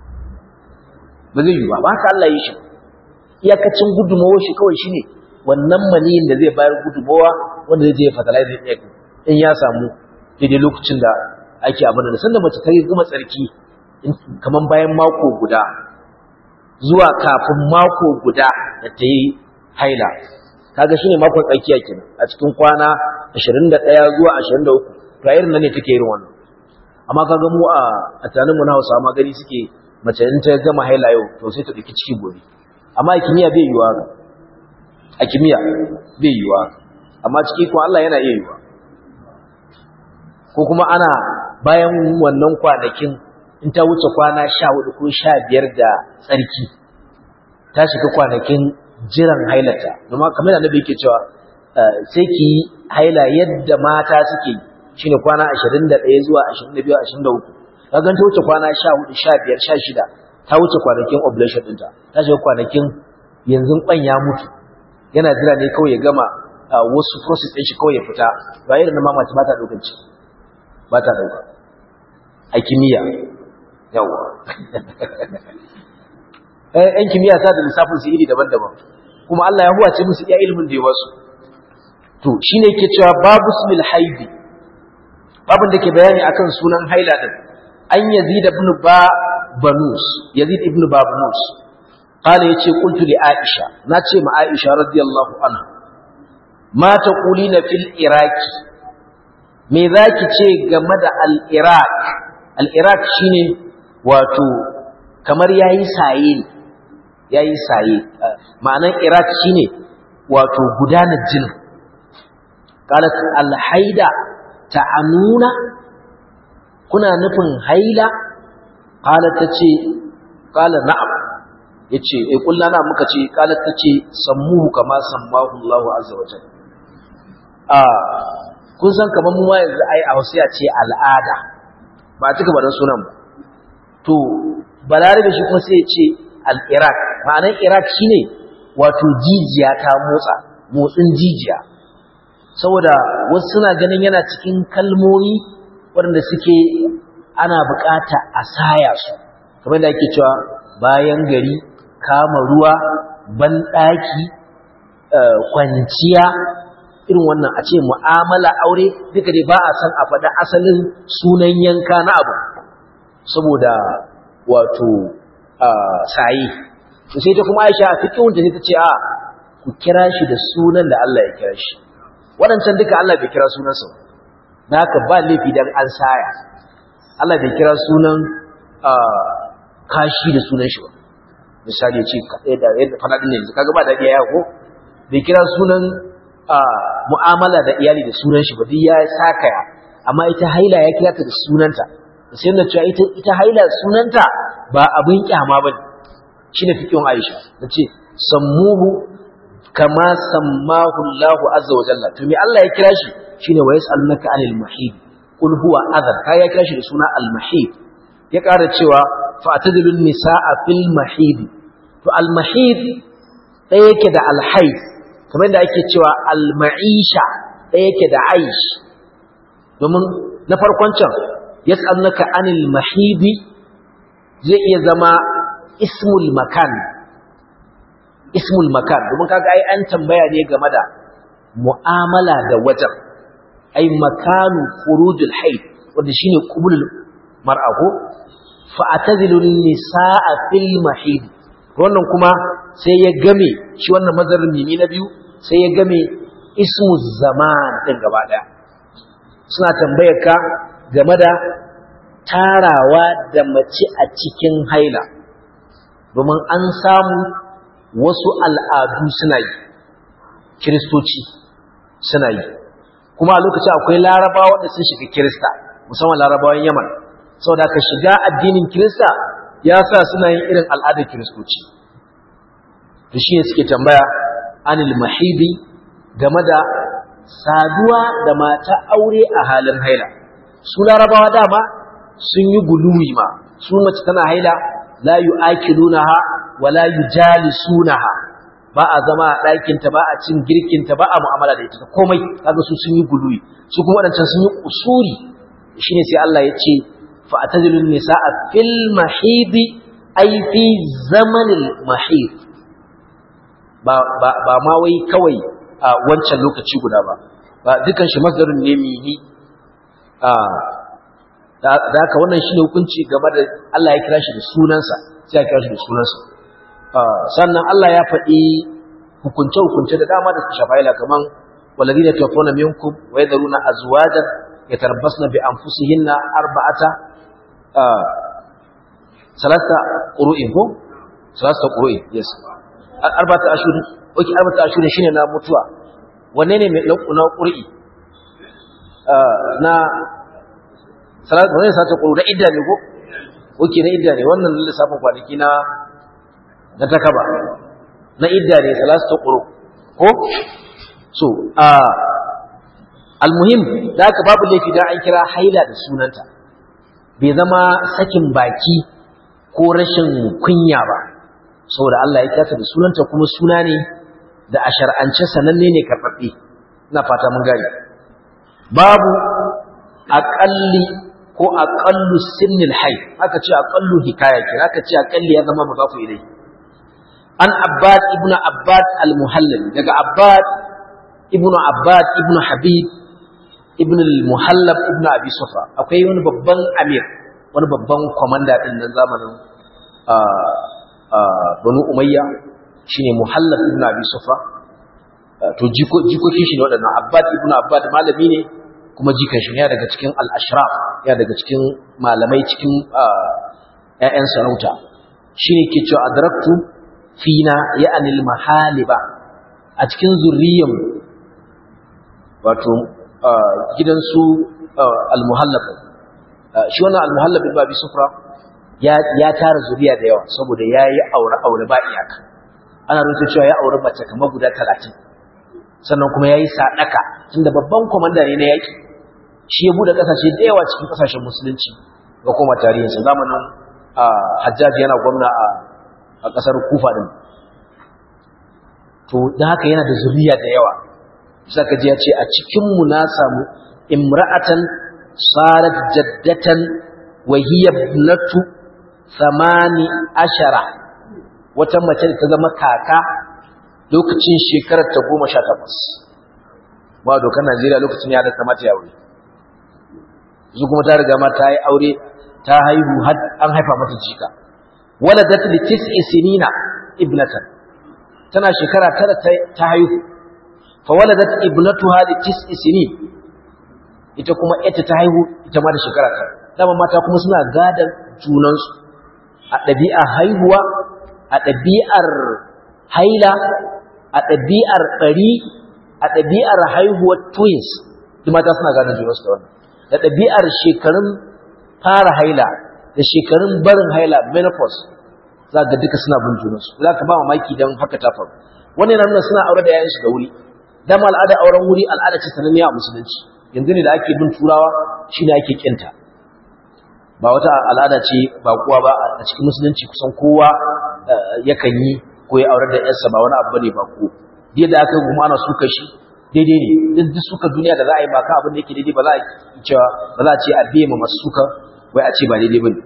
ba zai yi ba ba haka Allah ya yi shi iyakacin gudunmawar shi kawai shine wannan maniyin da zai bayar gudunmawa wanda zai je ya fertilize egg in ya samu daidai lokacin da ake abin da sanda mace ta gama tsarki kaman bayan mako guda zuwa kafin mako guda da ta yi haila kaga shine makon tsakiya kenan a cikin kwana 21 zuwa 23 to irin nan ne take irin wannan amma kaga mu a a tanin mu na Hausa ma gari suke mace in ta gama haila yau to sai ta dauki ciki gobe amma a kimiyya bai yiwa a kimiyya bai yiwa amma ciki ko Allah yana iya yiwa ko kuma ana bayan wannan kwanakin in ta wuce kwana 14 ko 15 da tsarki ta shiga kwanakin jiran hailata domin kamar da annabi yake cewa sai ki yi haila yadda mata suke shine kwana 21 zuwa 22 23 kaga ta wuce kwana 14 15 16 ta wuce kwanakin ovulation ɗinta ta shiga kwanakin yanzu kwan ya mutu yana jira ne kawai ya gama wasu process ɗin shi kawai ya fita ba irin na mamaci ba ta ɗaukar ciki ba ta ɗauka a kimiyya yawa ‘yan kimiyya ta da lissafin su iri daban-daban kuma Allah ya huwace musu iya ilimin da ya wasu to shi ne ke cewa babu smil haidi babin da ke bayani akan sunan haila din an yazid ibn ba banus yazid ibn ba banus qala yace qultu li aisha nace ma aisha radiyallahu anha ma taqulina fil iraki me zaki ce game da al iraq al iraq shine wato kamar yayi saye ne yayi saye ma'anan iraq shine wato gudanar jinin qalat al haida ta'anuna kuna nufin haila qalat tace qala na'am yace eh kullu na muka ce qalat tace sammuhu kama sammahu Allah azza wa jalla ah kun san kaman mu yanzu ai a wasiya ce al'ada ba tuka baran sunan ba to balarabe shi kuma sai ya ce al-iraq ma'anar iraq shine wato jijiya ta motsa motsin jijiya saboda wasu suna ganin yana cikin kalmomi waɗanda suke ana bukata a saya su kamar da ake cewa bayan gari kama ruwa banɗaki kwanciya irin wannan a ce mu'amala aure duka dai ba a san a faɗa asalin sunan yanka na abu saboda wato sayi to sai ta kuma aisha a cikin wanda ta ce a ku kira shi da sunan da Allah ya kira shi waɗancan duka Allah bai kira sunansa na haka ba laifi dan an saya Allah bai kira sunan kashi da sunan shi ba misali ya ce yadda faɗaɗin yanzu kaga ba daɗi ya ko bai kira sunan mu'amala da iyali da sunan shi ba duk ya sakaya amma ita haila ya kira ta da sunanta sai na cewa ita ita haila sunanta ba abin kyama bane shine fikin Aisha tace sammuhu kama sammahu Allahu azza wa jalla to me Allah ya kira shi shine wa yas'alunaka anil mahid qul huwa adhan kai ya kira shi da suna al mahid ya ƙara cewa fa'tadilun nisaa fil mahid to al mahid ɗaya yake da al haid kamar da ake cewa al ma'isha ɗaya yake da aish domin na farkon can yas'alunaka anil mahid zai iya zama ismul makan ismul makan domin kaga ai an tambaya ne game da mu'amala da wajen ai makanu furujul haid wanda shine qubulul mar'ahu fa atazilun nisaa fil mahid wannan kuma sai ya game shi wannan mazarin mimi na biyu sai ya game ismu zaman din gaba daya suna tambayar ka game da tarawa da mace a cikin haila domin an samu wasu al'adu suna yi kiristoci suna yi kuma a lokacin akwai larabawa da sun shiga kirista musamman larabawan yaman sau da ka shiga addinin kirista ya sa suna yin irin al'adar kiristoci da shi ne suke tambaya anil mahibi game da saduwa da mata aure a halin haila su larabawa dama sun yi guluwi ma su mace tana haila la yu'akilunaha wala yujalisunaha ba a zama a ɗakinta ba a cin girkinta ba a mu'amala da ita komai kaga su sun yi guluwi su kuma waɗancan sun yi usuri shine sai Allah ya ce fa atazilun nisaa fil mahid ay fi zamanil mahid ba ba ba ma wai kawai a wancan lokaci guda ba ba dukan shi masdarin ne mini a da haka wannan shine hukunci game da Allah ya kira shi da sunansa sai ya kira shi da sunansa sannan Allah ya faɗi hukunce-hukunce da dama da su shafaila kaman walladina tawaffawna minkum wa yadharuna azwajan yatarabbasna bi anfusihinna arba'ata salasa qur'in ko salasa qur'in yes arba'ata ashhur okay arba'ata ashhur shine na mutuwa wanne ne mai na qur'i na salasa wanne salasa qur'u da idda ne ko okay na idda ne wannan lissafin kwanaki na na takaba na idda ne salasta quru ko so a almuhim da aka babu laifi da an kira haila da sunanta bai zama sakin baki ko rashin kunya ba saboda Allah ya kasa da sunanta kuma suna ne da a shar'ance sananne ne karɓaɓɓe ina fata mun gani babu aƙalli ko aƙallu sinnil hay aka ce aƙallu hikaya kira aka ce aƙalli ya zama mudafu ilai an abbad ibnu abbad al-muhallal daga abbad ibnu abbad ibnu habib ibnu al-muhallab ibnu abi sufa akwai wani babban amir wani babban komanda din nan zamanin banu umayya shine muhallab ibnu abi sufa to jikokin shi ne waɗannan abbad ibnu abbad malami ne kuma jikan shi ne daga cikin al-ashraf ya daga cikin malamai cikin ƴaƴan sarauta shine ke cewa adraktu fina ya anil mahaliba a cikin zurriyan wato gidansu al-muhallab shi wannan al-muhallab ibn abi sufra ya ya tara zuriya da yawa saboda yayi aure aure ba iyaka ana rubuta cewa ya aure mace kamar guda 30 sannan kuma yayi sadaka tunda babban komanda ne na yaki shi ya bude kasashe da yawa cikin kasashen musulunci ga kuma tarihinsa zamanin Hajjaj yana gwamna a a ƙasar kufa din to da haka yana da zuriya da yawa saka ji ya ce a cikinmu na samu imra'atan sarat jaddatan wa hiya ibnatu thamani ashara wata mace da ta zama kaka lokacin shekarar ta goma sha takwas ba dokar najeriya lokacin ya da kamata ya aure su kuma ta riga ma ta yi aure ta haihu an haifa mata jika waladat li tis'i sinina ibnatan tana shekara tara ta haihu fa waladat ibnatuha li tis'i sinin ita kuma ita ta haihu ita ma da shekara tara dama mata kuma suna gadan junansu a ɗabi'ar haihuwa a ɗabi'ar haila a ɗabi'ar ɓari a ɗabi'ar haihuwar twins duk mata suna gadan junansu da wannan da ɗabi'ar shekarun fara haila da shekarun barin haila menopause za ga duka suna bin junansu za ka ba mamaki don haka ta faru wannan yana nuna suna aure da yayansu da wuri dama al'ada auren wuri al'ada ce sananniya a musulunci yanzu ne da ake bin turawa shine ake kinta ba wata al'ada ce ba kuwa ba a cikin musulunci kusan kowa yakan yi ko ya aure da yarsa ba wani abu bane ba ko da aka kuma ana suka shi daidai ne duk suka duniya da za a yi ba ka abin da yake daidai ba za a cewa ba za a ce a biye ma masu suka wai a ce ba daidai bane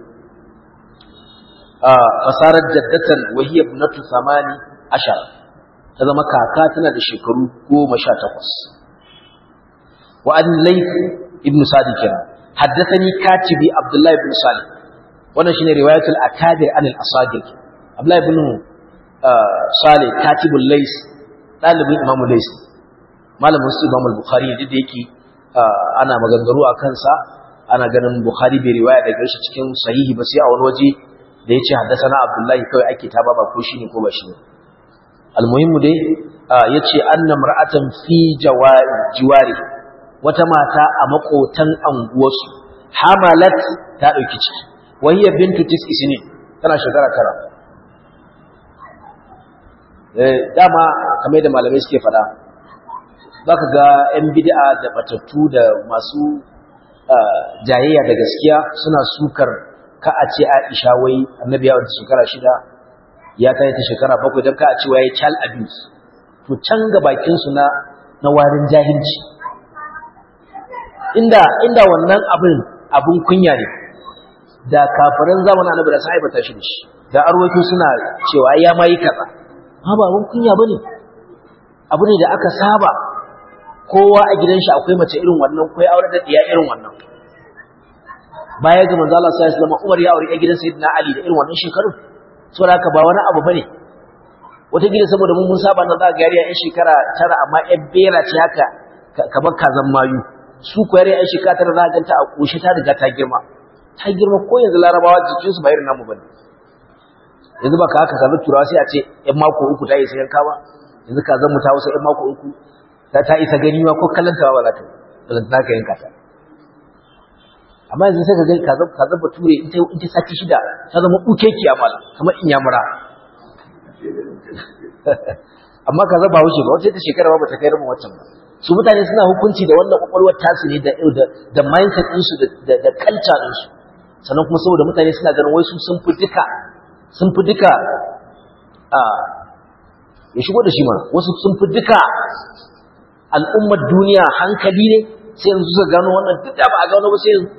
fasarar jaddatan wahiya ibnatu samani ashar ta zama kaka tana da shekaru goma sha takwas wa an layth ibn sadi kenan haddathani katibi abdullahi ibn salih wannan shine riwayatul akadir an al-asadir abdullahi ibn salih katibul lays dalibin imam lays malamin su imam al-bukhari da yake ana maganganu a kansa ana ganin bukhari bai riwaya daga shi cikin sahihi ba sai a wani waje da yace haddathana abdullahi kawai ake ta baba ko shine ko ba shi ne almuhimmu dai yace anna mar'atan fi jawari jiwari wata mata a makotan anguwarsu hamalat ta dauki ciki wahiya bintu tis'i sinin tana shekara tara eh dama kamar da malamai suke fada zaka ga yan bid'a da batattu da masu jayayya da gaskiya suna sukar ka a ce Aisha wai annabi ya wata shekara shida ya kai ta shekara bakwai don ka a ce wai child abuse to can ga bakin su na na warin jahilci inda inda wannan abin abun kunya ne da kafiran zamanin annabi da sai bata shi shi da arwaito suna cewa ya mai kaza ha ba abun kunya bane abu ne da aka saba kowa a gidan shi akwai mace irin wannan ko ya aure da diya irin wannan baya ga manzo Allah sallallahu alaihi wasallam Umar ya aure a gidan Sayyidina Ali da irin wannan shekarun saboda haka ba wani abu bane wata gida saboda mun mun saba nan za ga yariya yan shekara tara amma yan bera ce haka kamar kazan mayu su ko yariya yan shekara tara za ka ganta a koshi ta riga ta girma ta girma ko yanzu larabawa jikin su ba irin namu bane yanzu ba ka haka kazan turawa sai a ce yan mako uku ta isa yanka ba yanzu kazan mu ta wasu yan mako uku ta ta isa gani ma ko kallon ta ba za ta ba za ka yanka ta amma yanzu sai ka ga kazan kazan bature in ta in ta sati shida ta zama ukeki amala kamar in yamura amma kaza ba wuce ba wata ta shekara ba ta kai rabin waccan ba su mutane suna hukunci da wannan kwakwalwar tasu ne da da mindset din su da da culture din su sannan kuma saboda mutane suna ganin wai su sun fi duka sun fi duka a ya shigo da shi ma wasu sun fi duka al'ummar duniya hankali ne sai yanzu suka gano wannan duk da ba a gano ba sai yanzu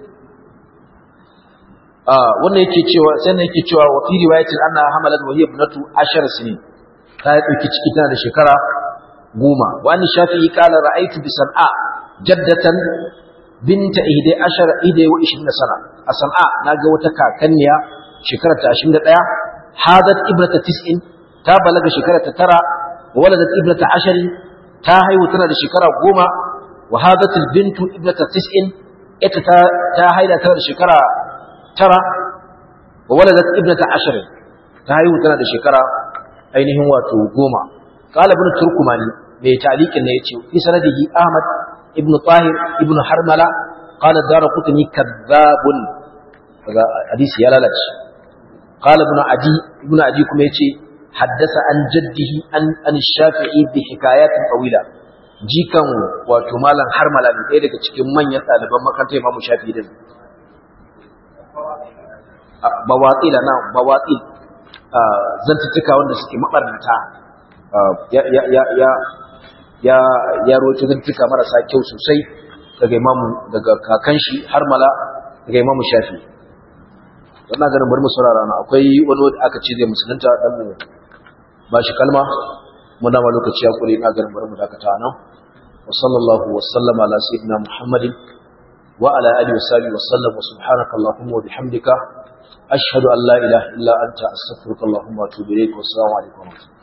wannan yake cewa sai yake cewa wa fi riwayatin anna hamalat wa hiya ibnatu ashar sinin ta dauki ciki tana da shekara goma wa an shafi'i qala ra'aytu bi san'a jaddatan binta ihda ashar ihda wa 20 sana a san'a naga wata kakanniya shekara ta 21 hadat ibnata 90 ta balaga shekara ta tara wa waladat ibnata ashar ta haihu tana da shekara goma wa hadat bintu ibnata 90 ita ta ta haida tana da shekara tara wa waladat ibnata ashar ta haihu tana da shekara ainihin wato goma qala ibn turkumani mai taliqin ne yace fi sanadihi ahmad ibn tahir ibn harmala qala darqutni kadhabun kaga hadisi ya lalace qala ibn adi ibn adi kuma yace haddasa an jaddihi an an shafi'i bi hikayatin tawila jikan wato malam harmala ne ɗaya daga cikin manyan ɗaliban makarantar imamu shafi'i din bawatsila na bawatsil zantuttuka wanda suke mabarnata ya ya ya ya ya ya roci zantuttuka marasa kyau sosai daga imamu daga kakan shi har mala daga imamu shafi wannan ganin bari mu saurara na akwai wani wanda aka ce zai musulunta dan mu ba shi kalma mun dama lokaci ya kure na ganin bari mu dakata nan wa sallallahu wa sallama ala sayyidina muhammadin wa ala alihi wa sahbihi wa sallam wa subhanaka allahumma wa bihamdika أشهد أن لا إله إلا أنت أستغفرك اللهم وأتوب إليك والسلام عليكم ورحمة الله